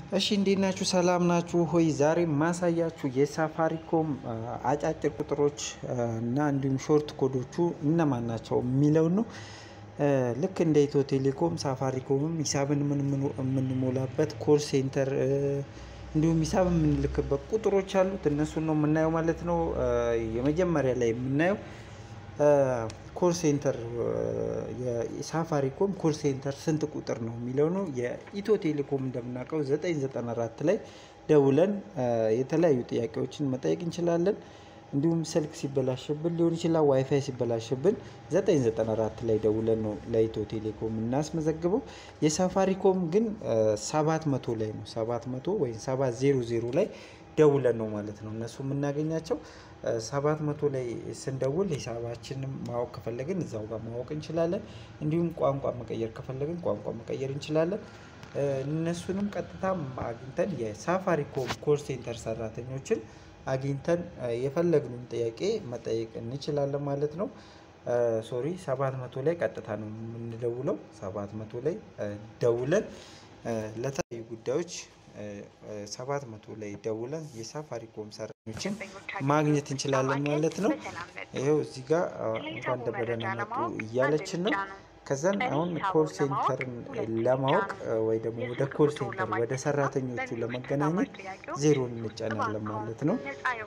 እሺ እንዴት ናችሁ? ሰላም ናችሁ ሆይ? ዛሬ ማሳያችሁ የሳፋሪኮም አጫጭር ቁጥሮች እና እንዲሁም ሾርት ኮዶቹ እነማን ናቸው የሚለው ነው። ልክ እንደ ኢትዮ ቴሌኮም ሳፋሪኮምም ሂሳብን የምንሞላበት ኮል ሴንተር እንዲሁም ሂሳብ የምንልክበት ቁጥሮች አሉት። እነሱን ነው የምናየው ማለት ነው። የመጀመሪያ ላይ የምናየው ኮል ሴንተር የሳፋሪኮም ኮል ሴንተር ስንት ቁጥር ነው የሚለው ነው። የኢትዮ ቴሌኮም እንደምናውቀው 994 ላይ ደውለን የተለያዩ ጥያቄዎችን መጠየቅ እንችላለን። እንዲሁም ስልክ ሲበላሽብን ሊሆን ይችላል፣ ዋይፋይ ሲበላሽብን 994 ላይ ደውለን ነው ለኢትዮ ቴሌኮም እናስመዘግበው። የሳፋሪኮም ግን 700 ላይ ነው 700 ወይም 700 ላይ ደውለን ነው ማለት ነው እነሱ የምናገኛቸው። 700 ላይ ስንደውል ሂሳባችንም ማወቅ ከፈለግን እዛው ጋር ማወቅ እንችላለን። እንዲሁም ቋንቋ መቀየር ከፈለግን ቋንቋ መቀየር እንችላለን። እነሱንም ቀጥታ አግኝተን የሳፋሪኮም ኮል ሴንተር ሰራተኞችን አግኝተን የፈለግነውን ጥያቄ መጠየቅ እንችላለን ማለት ነው። ሶሪ 700 ላይ ቀጥታ ነው የምንደውለው። 700 ላይ ደውለን ለተለያዩ ጉዳዮች 700 ላይ ደውለን የሳፋሪኮም ሰራተኞችን ማግኘት እንችላለን ማለት ነው። ይኸው እዚህ ጋር እንኳን በደህና መጡ እያለችን ነው። ከዛን አሁን ኮል ሴንተርን ለማወቅ ወይ ደግሞ ወደ ኮል ሴንተር ወደ ሰራተኞቹ ለመገናኘት ዜሮን እንጫናለን ማለት ነው።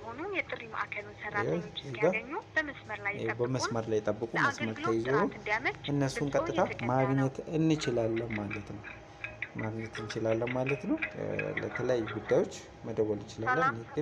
በመስመር ላይ ጠብቁ፣ መስመር ተይዞ እነሱን ቀጥታ ማግኘት እንችላለን ማለት ነው። ማግኘት እንችላለን ማለት ነው። ለተለያዩ ጉዳዮች መደወል እንችላለን። ግን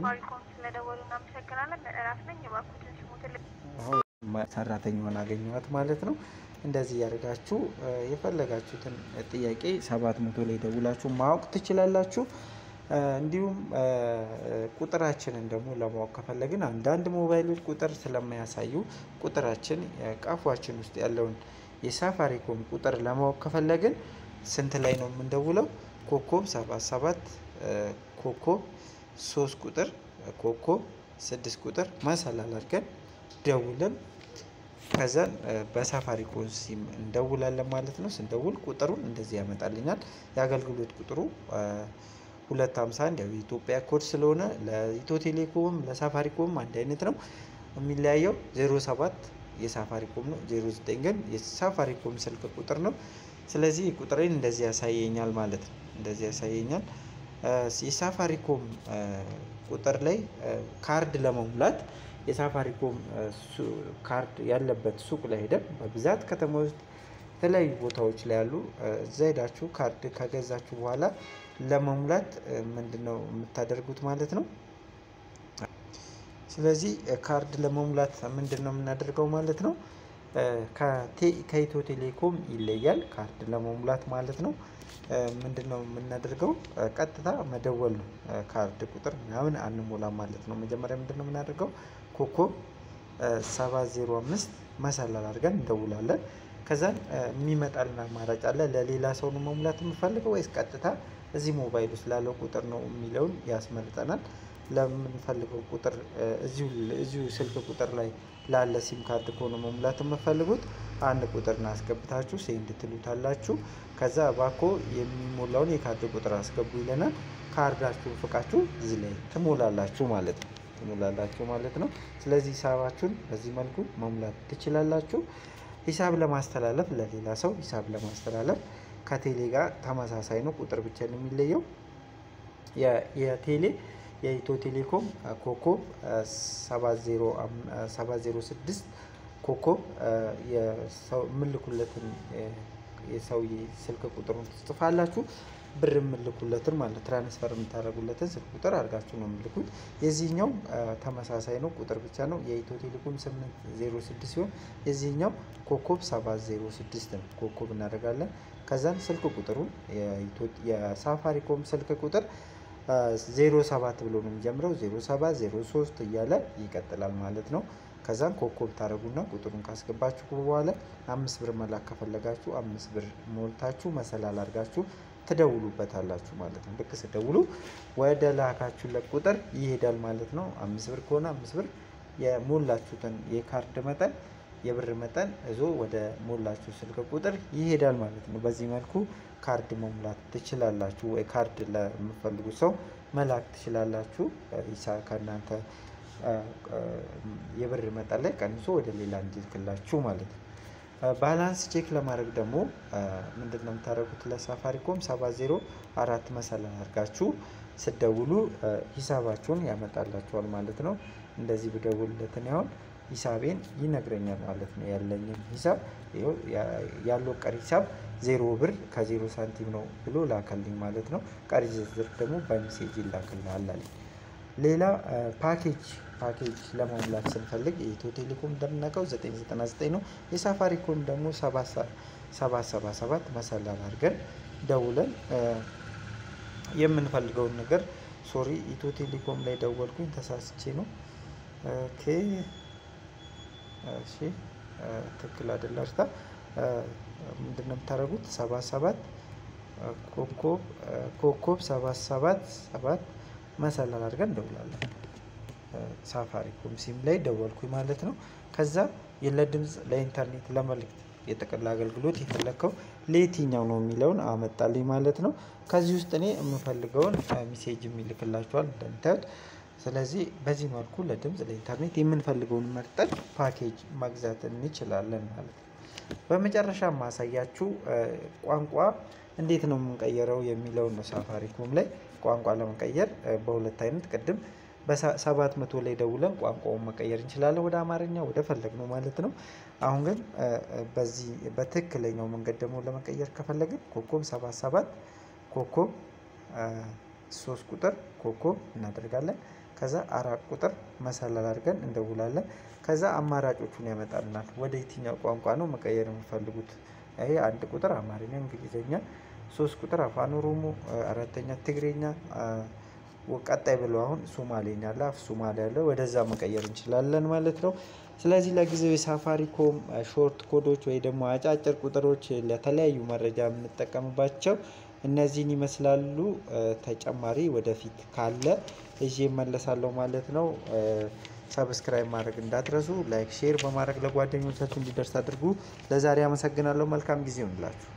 ሰራተኛዋን አገኘኋት ማለት ነው። እንደዚህ ያደርጋችሁ የፈለጋችሁትን ጥያቄ ሰባት መቶ ላይ ደውላችሁ ማወቅ ትችላላችሁ። እንዲሁም ቁጥራችንን ደግሞ ለማወቅ ከፈለግን አንዳንድ ሞባይሎች ቁጥር ስለማያሳዩ ቁጥራችን ቀፏችን ውስጥ ያለውን የሳፋሪኮም ቁጥር ለማወቅ ከፈለግን ስንት ላይ ነው የምንደውለው? ኮኮብ ሰባት ሰባት ኮኮብ ሶስት ቁጥር ኮኮብ ስድስት ቁጥር መሰላል አድርገን ደውለን ከዛን በሳፋሪኮም ሲም እንደውላለን ማለት ነው። ስንደውል ቁጥሩን እንደዚህ ያመጣልኛል። የአገልግሎት ቁጥሩ ሁለት ሀምሳ አንድ ያው የኢትዮጵያ ኮድ ስለሆነ ለኢትዮ ቴሌኮም ለሳፋሪኮም አንድ አይነት ነው። የሚለያየው ዜሮ ሰባት የሳፋሪኮም ነው። ዜሮ ዘጠኝ ግን የሳፋሪኮም ስልክ ቁጥር ነው። ስለዚህ ቁጥሬን እንደዚህ ያሳየኛል ማለት ነው። እንደዚህ ያሳየኛል። የሳፋሪኮም ቁጥር ላይ ካርድ ለመሙላት የሳፋሪኮም ካርድ ያለበት ሱቅ ላይ ሄደን በብዛት ከተማ ውስጥ የተለያዩ ቦታዎች ላይ ያሉ እዛ ሄዳችሁ ካርድ ከገዛችሁ በኋላ ለመሙላት ምንድን ነው የምታደርጉት ማለት ነው። ስለዚህ ካርድ ለመሙላት ምንድን ነው የምናደርገው ማለት ነው። ከኢትዮ ቴሌኮም ይለያል ካርድ ለመሙላት ማለት ነው። ምንድን ነው የምናደርገው? ቀጥታ መደወል ነው። ካርድ ቁጥር ምናምን አንሞላም ማለት ነው። መጀመሪያ ምንድን ነው የምናደርገው? ኮኮብ ሰባት ዜሮ አምስት መሰላል አድርገን እንደውላለን። ከዛን የሚመጣልን አማራጭ አለ። ለሌላ ሰው ነው መሙላት የምፈልገው ወይስ ቀጥታ እዚህ ሞባይል ውስጥ ላለው ቁጥር ነው የሚለውን ያስመርጠናል። ለምንፈልገው ቁጥር እዚሁ ስልክ ቁጥር ላይ ላለ ሲም ካርድ ከሆነ መሙላት የምፈልጉት አንድ ቁጥር አስገብታችሁ ሴንድ ትሉታላችሁ። ከዛ ባኮ የሚሞላውን የካርድ ቁጥር አስገቡ ይለናል። ካርዳችሁን ፍቃችሁ እዚህ ላይ ትሞላላችሁ ማለት ነው ትሞላላችሁ ማለት ነው። ስለዚህ ሂሳባችሁን በዚህ መልኩ መሙላት ትችላላችሁ። ሂሳብ ለማስተላለፍ ለሌላ ሰው ሂሳብ ለማስተላለፍ ከቴሌ ጋር ተመሳሳይ ነው። ቁጥር ብቻ ነው የሚለየው። የቴሌ የኢትዮ ቴሌኮም ኮኮብ 706 ኮኮብ የምልኩለትን የሰውዬ ስልክ ቁጥሩን ትጽፋላችሁ። ብር የምልኩለትን ማለት ትራንስፈር የምታደርጉለትን ስልክ ቁጥር አድርጋችሁ ነው የምልኩት። የዚህኛው ተመሳሳይ ነው፣ ቁጥር ብቻ ነው። የኢትዮ ቴሌኮም 806 ሲሆን የዚህኛው ኮኮብ 706 ነው። ኮኮብ እናደርጋለን። ከዛን ስልክ ቁጥሩን የሳፋሪኮም ስልክ ቁጥር 07 ብሎ ነው የሚጀምረው። 07 03 እያለ ይቀጥላል ማለት ነው። ከዛም ኮኮብ ታደረጉና ቁጥሩን ካስገባችሁ በኋላ አምስት ብር መላክ ከፈለጋችሁ አምስት ብር ሞልታችሁ መሰላል አድርጋችሁ ትደውሉበታላችሁ ማለት ነው። ልክ ስደውሉ ወደ ላካችሁለት ቁጥር ይሄዳል ማለት ነው። አምስት ብር ከሆነ አምስት ብር የሞላችሁትን የካርድ መጠን የብር መጠን እዞ ወደ ሞላችሁ ስልክ ቁጥር ይሄዳል ማለት ነው። በዚህ መልኩ ካርድ መሙላት ትችላላችሁ፣ ወይ ካርድ ለምፈልጉ ሰው መላክ ትችላላችሁ። ኢሳ ከእናንተ የብር መጠን ላይ ቀንሶ ወደ ሌላ እንዲልክላችሁ ማለት ነው። ባላንስ ቼክ ለማድረግ ደግሞ ምንድን ነው የምታደርጉት? ለሳፋሪኮም ሰባ ዜሮ አራት መሰላል አድርጋችሁ ስደውሉ ሂሳባችሁን ያመጣላችኋል ማለት ነው። እንደዚህ ብደውልለትን ያሁን ሂሳቤን ይነግረኛል ማለት ነው። ያለኝን ሂሳብ ያለው ቀሪ ሂሳብ ዜሮ ብር ከዜሮ ሳንቲም ነው ብሎ ላከልኝ ማለት ነው። ቀሪ ዝርዝር ደግሞ በሜሴጅ ይላክልሃል አለኝ። ሌላ ፓኬጅ ፓኬጅ ለመሙላት ስንፈልግ የኢትዮ ቴሌኮም እንደምናውቀው 999 ነው። የሳፋሪኮም ደግሞ 777 መሰላል አድርገን ደውለን የምንፈልገውን ነገር ሶሪ ኢትዮ ቴሌኮም ላይ ደወልኩኝ ተሳስቼ ነው። ኦኬ እሺ ትክክል አይደለ እርታ ምንድን ነው የምታደርጉት? 77 ኮኮብ ኮኮብ 77 7 መሰላል አድርገን እንደውላለን። ሳፋሪኮም ሲም ላይ ደወልኩኝ ማለት ነው። ከዛ ለድምፅ ለኢንተርኔት ለመልእክት የጥቅል አገልግሎት የፈለግከው ለየትኛው ነው የሚለውን አመጣልኝ ማለት ነው። ከዚህ ውስጥ እኔ የምፈልገውን ሚሴጅ የሚልክላችኋል እንደምታዩት። ስለዚህ በዚህ መልኩ ለድምፅ ለኢንተርኔት የምንፈልገውን መርጠን ፓኬጅ መግዛት እንችላለን ማለት ነው። በመጨረሻ ማሳያችሁ ቋንቋ እንዴት ነው የምንቀየረው የሚለውን ነው። ሳፋሪኮም ላይ ቋንቋ ለመቀየር በሁለት አይነት ቅድም በሰባት መቶ ላይ ደውለን ቋንቋውን መቀየር እንችላለን ወደ አማርኛ ወደ ፈለግ ነው ማለት ነው። አሁን ግን በዚህ በትክክለኛው መንገድ ደግሞ ለመቀየር ከፈለግን ኮኮብ ሰባት ሰባት ኮኮብ ሶስት ቁጥር ኮኮብ እናደርጋለን። ከዛ አራት ቁጥር መሰላል አድርገን እንደውላለን። ከዛ አማራጮቹን ያመጣልናል። ወደ የትኛው ቋንቋ ነው መቀየር የሚፈልጉት? ይሄ አንድ ቁጥር አማርኛ፣ እንግሊዝኛ፣ ሶስት ቁጥር አፋን ኦሮሞ፣ አራተኛ ትግሬኛ ቀጣይ ብለው አሁን ሶማሌኛ አለ አፍ ሶማሌ ያለ ወደዛ መቀየር እንችላለን ማለት ነው። ስለዚህ ለጊዜው የሳፋሪኮም ሾርት ኮዶች ወይ ደግሞ አጫጭር ቁጥሮች ለተለያዩ መረጃ የምንጠቀምባቸው እነዚህን ይመስላሉ። ተጨማሪ ወደፊት ካለ ይዤ እመለሳለሁ ማለት ነው። ሰብስክራይብ ማድረግ እንዳትረሱ፣ ላይክ ሼር በማድረግ ለጓደኞቻችሁ እንዲደርስ አድርጉ። ለዛሬ አመሰግናለሁ። መልካም ጊዜ ይሁንላችሁ።